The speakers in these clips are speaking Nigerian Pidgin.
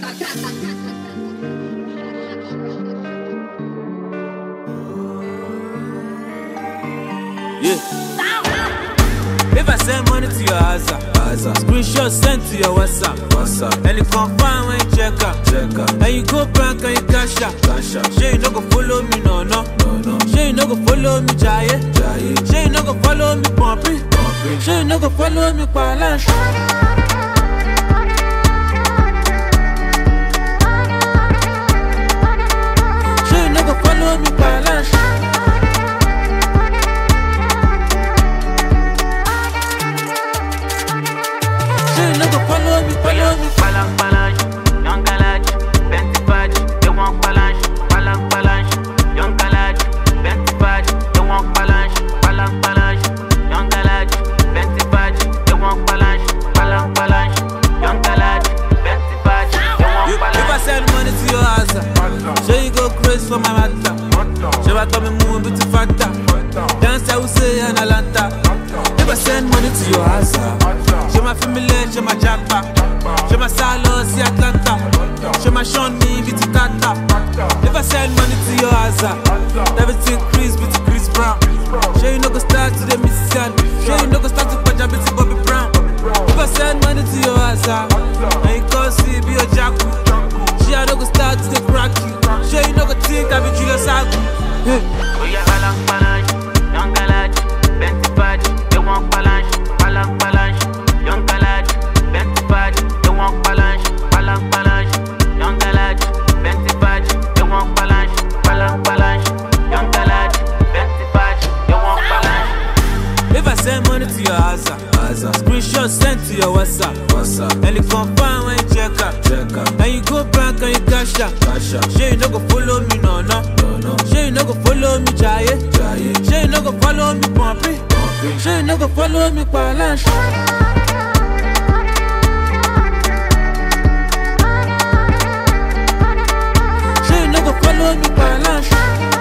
Yeah. If I send money to your Aza, Aza. screenshot sent to your WhatsApp, WhatsApp. and you confirm when you check out, check out. and you go bank and you cash out, cash out. Sure you no go follow me, no no, no no. Sure you no go follow me, Jaye, Jaye. Sure you no go follow me, Pumpy, Pumpy. Sure you no go follow me, Palash. Sure you no go follow me, Palash. Sure you no go follow me, follow me. Balang balang, young galage, Benty badge, they want balance. Balang balang, young galage, Benty badge, they want balance. Balang balang, young galage, Benty badge, they want balance. Balang balang, young galage, Benty badge, they You- want If I balance. send money to your house, sure you go crazy for my matter. Sure I come and move with the factor. Dance I will say an Atlanta. If I send money to your house, show my family, show my japa. Show my salo, see Atlanta. Show my Sean me, with the Tata. If I send money to your house, everything Chris, with the Chris Brown. Sure you no go start to the Mississippi. Sure you no go start to Punjab, with the Bobby Brown. If I send money to your house, and you come see, be a jackal. She I no go start to the crack you. Sure you no go think I be Julius Agu. Hey. Oh yeah, balang balang, young galage, Benty badge, they want balance. Balang balang, young galage, Benty badge, they want balance. Balang balang, young galage, Benty badge, they want balance. Balang balang, young galage, Benty badge, they want balance. If I send money to your house, screenshot sent to your WhatsApp, WhatsApp. and you confirm when you check out, check out. and you go bank and you cash out, cash out. Sure you no go follow me, no no, no no. Sure you no go follow me, Jaye, Jaye. Sure you no go follow me, Pumpy, Pumpy. Sure you no go follow me, Palash. Sure you no go follow me, Palash.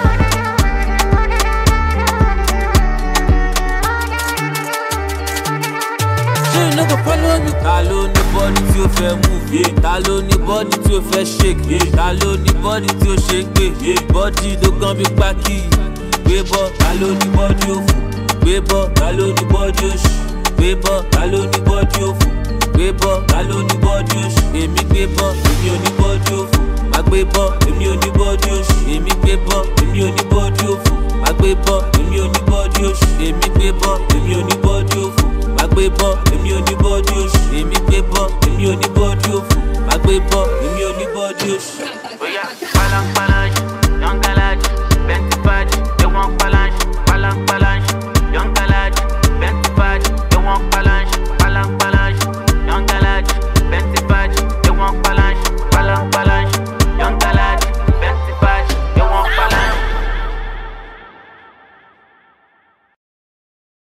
ṣé iná kò follow me. ta ló ní bọ́dí tí ó fẹ́ move yeah. ta ló ní bọ́dí tí ó fẹ́ shake yeah. ta ló ní bọ́dí tí ó ṣe gbé yeah. bọ́dí ló kàn bí pákí gbé bọ́ ta ló ní bọ́dí òfò gbé bọ́ ta ló ní bọ́dí òṣì gbé bọ́ ta ló ní bọ́dí òfò gbé bọ́ ta ló ní bọ́dí òṣì èmi gbé bọ́ èmi ò ní bọ́dí òfò má gbé bọ́ èmi ò ní bọ́dí òṣì èmi gbé bọ́ èmi ò ní bọ́dí òfò má gbé bọ́ èmi ò ní bọ́dí òṣì èmi gbé bọ́ èmi ò ní bọ́dí òfò má gbé bọ́ èmi ò ní bọ́dí òṣì èmi gbé bọ́ èmi ò ní bọ́dí òfò má gbé bọ́ èmi ò ní bọ́dí òṣì. Oh yeah, balang balang,